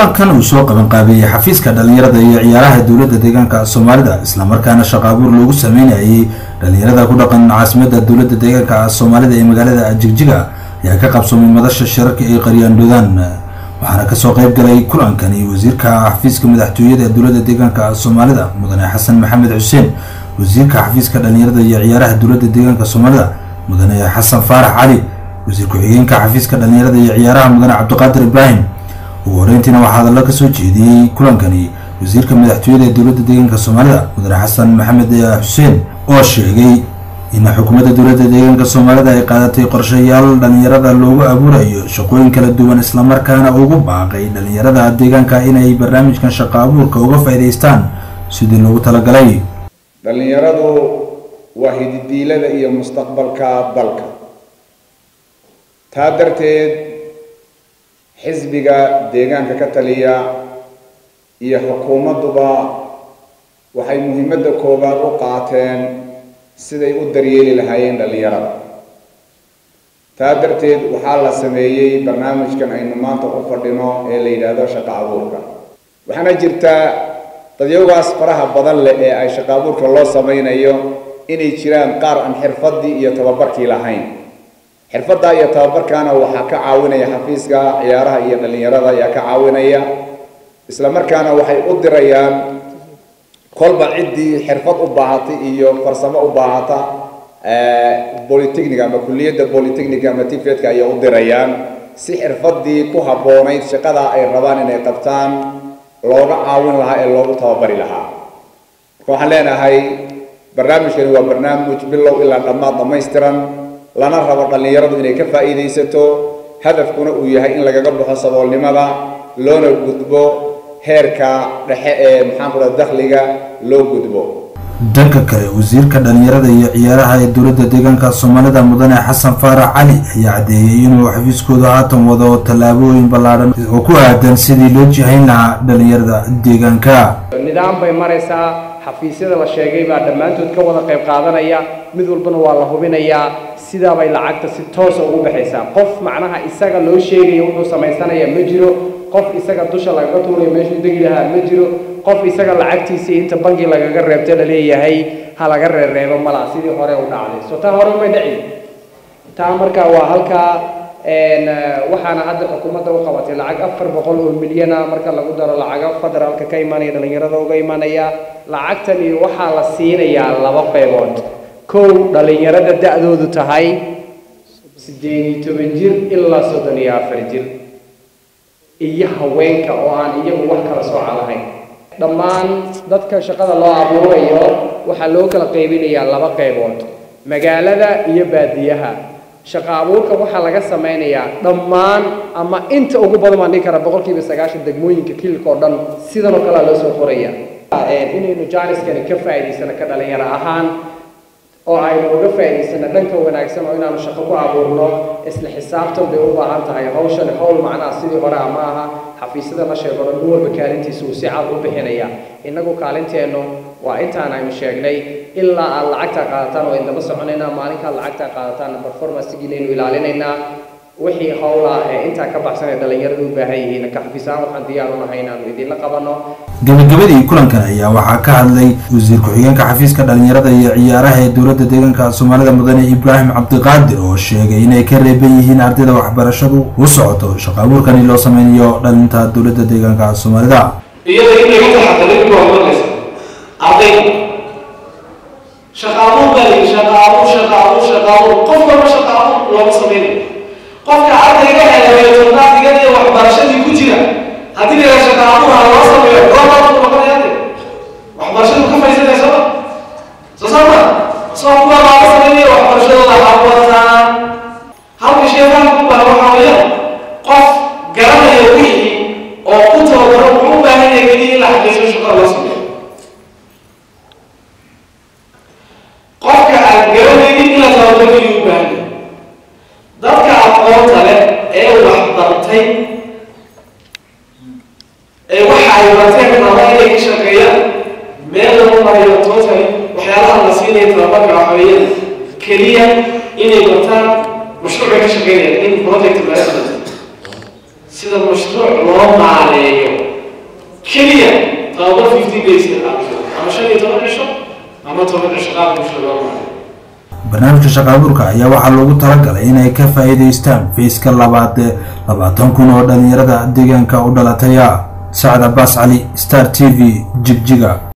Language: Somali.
kulankan uu soo qabanqaabeeyey xafiiska dhalinyarada iyo ciyaaraha dowladda deegaanka soomaalida islamarkaana shaqo abuur loogu sameynayay dhalinyarada ku dhaqan caasimada dowladda deegaanka soomaalida ee magaalada jigjiga ayaa ka qabsoomay madasha shirarka ee qaryaandhoodaan waxaana kasoo qeyb galay kulankani wasiirka xafiiska madaxtooyada ee dowladda deegaanka soomaalida mudane xasan maxamed xuseen wasiirka xafiiska dhalinyarada iyo ciyaaraha dowladda deegaanka soomaalida mudane xasan faarax cali wasiir ku-xigeenka xafiiska dhalinyarada iyo ciyaaraha mudane cabdiqaadir ibraahim ugu horeyntiina waxaa hadallo kasoo jeediyey kulankani wasiirka madaxtooyada ee dowladda deegaanka soomaalida mudane xasan maxamed xuseen oo sheegay in xukuumadda dowladda deegaanka soomaalida ay qaadatay qorshayaal dhalinyarada loogu abuurayo shaqooyin kala duwan islamarkaana ugu baaqay dhalinyarada deegaanka inay barnaamijkan shaqo abuurka uga faa'iidaystaan sidii loogu talagalay dhallinyaradu waa hididiilada iyo mustaqbalka dalka taa darteed xisbiga deegaanka ka taliya iyo xukuumadduba waxay muhiimadda koowaad u qaateen siday u daryeeli lahaayeen dhallinyarada taa darteed waxaa la sameeyey barnaamijkan aynu maanta u fadhino ee la yidhaahdo shaqo abuurka waxaana jirtaa dadyagaas faraha badan leh ee ay shaqo abuurka loo samaynayo inay jiraan qaar aan xirfaddii iyo tababarkii lahayn xirfaddaa iyo tababarkaana waxaa ka caawinaya xafiiska ciyaaraha iyo dhallinyarada ayaa ka caawinaya isla markaana waxay u dirayaan kolba ciddii xirfad u baahatay iyo farsamo u baahata polytechnic ama kulliyadda polytechnic ama tifedka ayay u dirayaan si xirfaddii ku habboonayd shaqada ay rabaan inay qabtaan looga caawin lahaa ee loogu tababari lahaa marka waxaan leenahay barnaamijkani waa barnaamij bilow ilaa dhammaad dhammaystiran lana rabo dhallinyaradu inay ka faa'iidaysato hadafkuna uu yahay in lagaga baxo saboolnimada loona gudbo heerka dhexe ee maxaan ku dhaha dakhliga loo gudbo dhanka kale wasiirka dhalinyarada iyo ciyaaraha ee dowladda deegaanka soomaalida mudane xasan faarax cali ayaa caddeeyey inuu xafiiskooda haatan wado tallaabooyin ballaadhan oo ku aadan sidii loo jihayn lahaa dhalinyarada deegaanka nidaam bay maraysaa xafiisyada la sheegay baa dhammaantood ka wada qayb qaadanaya mid walbana waa la hubinayaa sidaabay lacagta si toosa ugu baxaysaa qof macnaha isaga loo sheegayo wuxuu samaysanaya ma jiro qof isaga dusha lagaga tuurayo meeshuu degi lahaa ma jiro qof isaga lacagtiisii inta bangi lagaga reebta la leeyahay ha laga reereebo malaa sidii hore u dhacday so taa hore umay dhaci taa marka waa halkaa waxaana hadda xukuumadda u qabatay lacag afar boqol oo milyana marka lagu daro lacaga federaalka ka imanaya dhalinyarada uga imanaya lacagtani waxaa la siinayaa laba qaybood kow dhalinyarada da-doodu tahay siddeed iyo toban jir ilaa soddon iyo afar jir iyo haweenka oo aan iyagu wax kala sooca lahayn dhammaan dadka shaqada loo abuurayo waxaa loo kala qaybinayaa laba qaybood magaalada iyo baadiyaha shaqo abuurka waxaa laga sameynayaa dhammaan ama inta ugu badan baan dhihi karaa boqolkiiba sagaashan degmooyinka kililka oo dhan sidan oo kalea loo soo qoraya inaynu jaaniskani ka faa'iidaysano ka dhalinyaro ahaan oo aynu uga faa'iidaysano dhanka wanaagsan oo inaanu shaqo ku abuurno isla xisaabtan bay u baahan tahay hawshani hawl macnaha sidii hore ama aha xafiisyada la sheego dhan nin walba kaalintiisa uu si cad u bixinaya innagu kaalinteennu waa intaan aynu sheegnay ilaa aad lacagtaa qaadataan waa indaba soconaynaa maalinkaad lacagtaa qaadataan performancegiinaynu ilaalinaynaa wixii howla ee intaa ka baxsan ee dhalinyaradu u baahan yihiin ka xafiisaan waxaan diyaar u nahay inaanu idinla qabanno gabagabadii kulankan ayaa waxaa ka hadlay wasiir ku-xigeenka xafiiska dhalinyarada iyo ciyaaraha ee dowladda deegaanka soomaalida mudane ibraahim cabdiqaadir oo sheegay inay ka reeban yihiin ardayda waxbarashadu u socoto shaqo abuurkani loo sameynayo dhalinta dowladda deegaanka soomaalida iyada in laga taxadarin waa oranaysa arday shaqa abuur baa lihi shaqa abuur shaqa abuur shaqa abuur qof walba shaqa abuur looga sameynayo qofka ardayga helayo todnaadigan iyo waxbarashadii ku jira haddii la shaqa abuur ha loo sameeyo goobaa ku noqonaya de waxbarashadu ka faysanaysa soo saama soo kuwa looga sameynaya waxbarashadooda ha wataan halka sheekaan ku baa waxaa weeyaan qof garanaya wixii oo ku tababaro wuxuu u baahan yahay keliya in la xaqiijiyo shaqada loo sameeyo qofka aan garanaynin in la tababaro ayuu u baahan yahay dadka aqoonta leh ee wax bartay ee waxa ay barteen raba inay ka shaqeeyaan meel lagu marayo tootay waxyaalaha la siinaya tababarka waxa weeyaan keliya inay bartaan mashruucay ka shaqeynayaan in project management sida mashruuc loo maareeyo keliya tababar fifteen days ama shan iyo toban cisho ama toban cisho qaab bulshada loo maayo barnaamijka shaqaabuurka ayaa waxaa loogu talagalay inay ka faa'iidaystaan fayska labaad ee labaatan kun oo dhalinyarada deegaanka u dhalataya sacad cabaas cali star t v jigjiga